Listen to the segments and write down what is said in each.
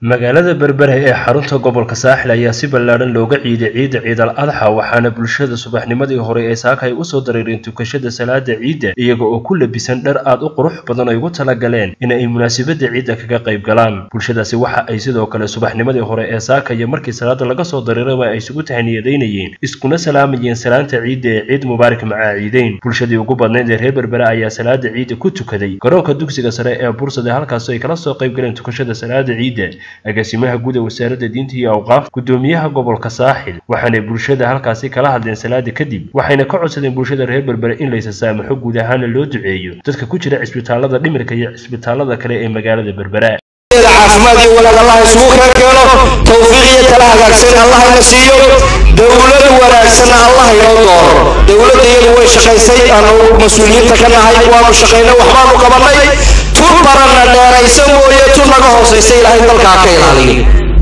magaalada berbera ee xarunta gobolka saaxil ayaa si ballaadhan looga ciiday ciidda ciidal adxa waxaana bulshada subaxnimadii hore ee saaka ay usoo dareereen tukashada salaada ciidda iyaga oo ku labisan dhar aad u qurux badan ay ugu talagaleen in ay munaasabada ciidda kaga qayb galaan bulshadaasi waxa ay sidoo kale subaxnimadii hore ee saaka iyo markii salaada laga soo dareeraba ay isugu tahniyadaynayeen iskuna salaamayeen salaanta ciidda ee ciid mubaarak macaa ciideyn bulshadii ugu badnayd ee reer berbera ayaa salaada ciidda ku tukaday garoonka dugsiga sare ee bursada halkaasoo ay kala soo qayb galeen tukashada salaada ciidda agaasimaha guud ee wasaaradda diinta iyo awqaaf gudoomiyaha gobolka saaxil waxaanay bulshada halkaasi kala hadleen salaada kadib waxayna ka codsadeen bulshada reer berbere in laysa saamaxo guud ahaana loo duceeyo dadka ku jira cisbitaalada dhimirka iyo cisbitaalada kale ee magaalada berbera caafimaad iyo wanaag allah isugu kala keeno tawfiiq iyo tala hagaagsan allah ina siiyo dowlad wanaagsanna allah inoo doono dowladda iyadu way shaqaysay aanu mas-uuliyiinta ka nahay waanu shaqaynay waxbaanu qabanay tun baranna dheeraysa mooye tun naga hoosaysa ilaahay dalkaa ka ilaaliyo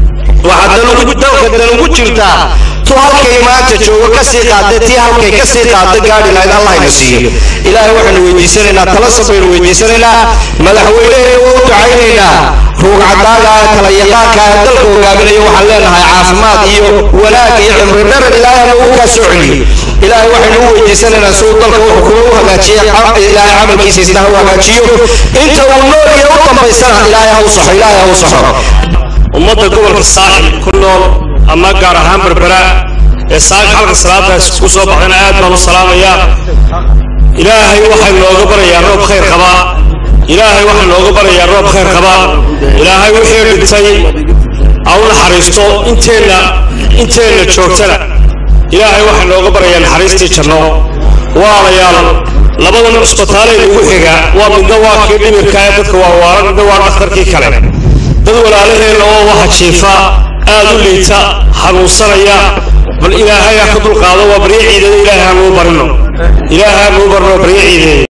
waxaa dalka dan ugu jirtaa tu halkay maanta joogo kasii qaada tii halkay kasii qaada gaadhi lahayd allah ina siiyo ilaahay waxaanu weydiisanaynaa tala sabaynu weydiisanaynaa madaxweyneheena waa u ducaynaynaa ruugcadaaga kala yaqaanka dalka hogaaminaya waxaan leenahay caafimaad iyo wanaag iyo cimri dharan ilaahayna uu kaa soo celiyo ilaahay waxaynu u weydiisanaynaa suu dalka wuxuu kuma u hagaajiya ilaahay camalkiisa isna ha u hagaajiyo inta uu nool iyo u dambaysana ilaahay ha u saxo ilaahay ha u saxo ummadda gobolka saaxil ku nool ama gaar ahaan berbera ee saaka halka salaadaas ku soo baxdana aad baan u salaamayaa ilaahay waxay nooga barayaa roob khayr qaba ilaahay waxaa nooga barayaa roob khayr qaba ilaahay wixii dhintay ha u naxariisto inteenna inteenna joogtana ilaahay waxaa nooga barayaa naxariistii janno waalayaal labadan cusbitaalee ugu xiga waa midna waa kii dhimirka ee dadka waa waalan midna waa dhakhtarkii kale dad walaalaheenna oo waxa jiifa aad u liita xanuunsanaya bal ilaahay ha ka dulqaado waa baryo ciidada ilaahay hanuu barino ilaahay hanuu barno baryo ciideeya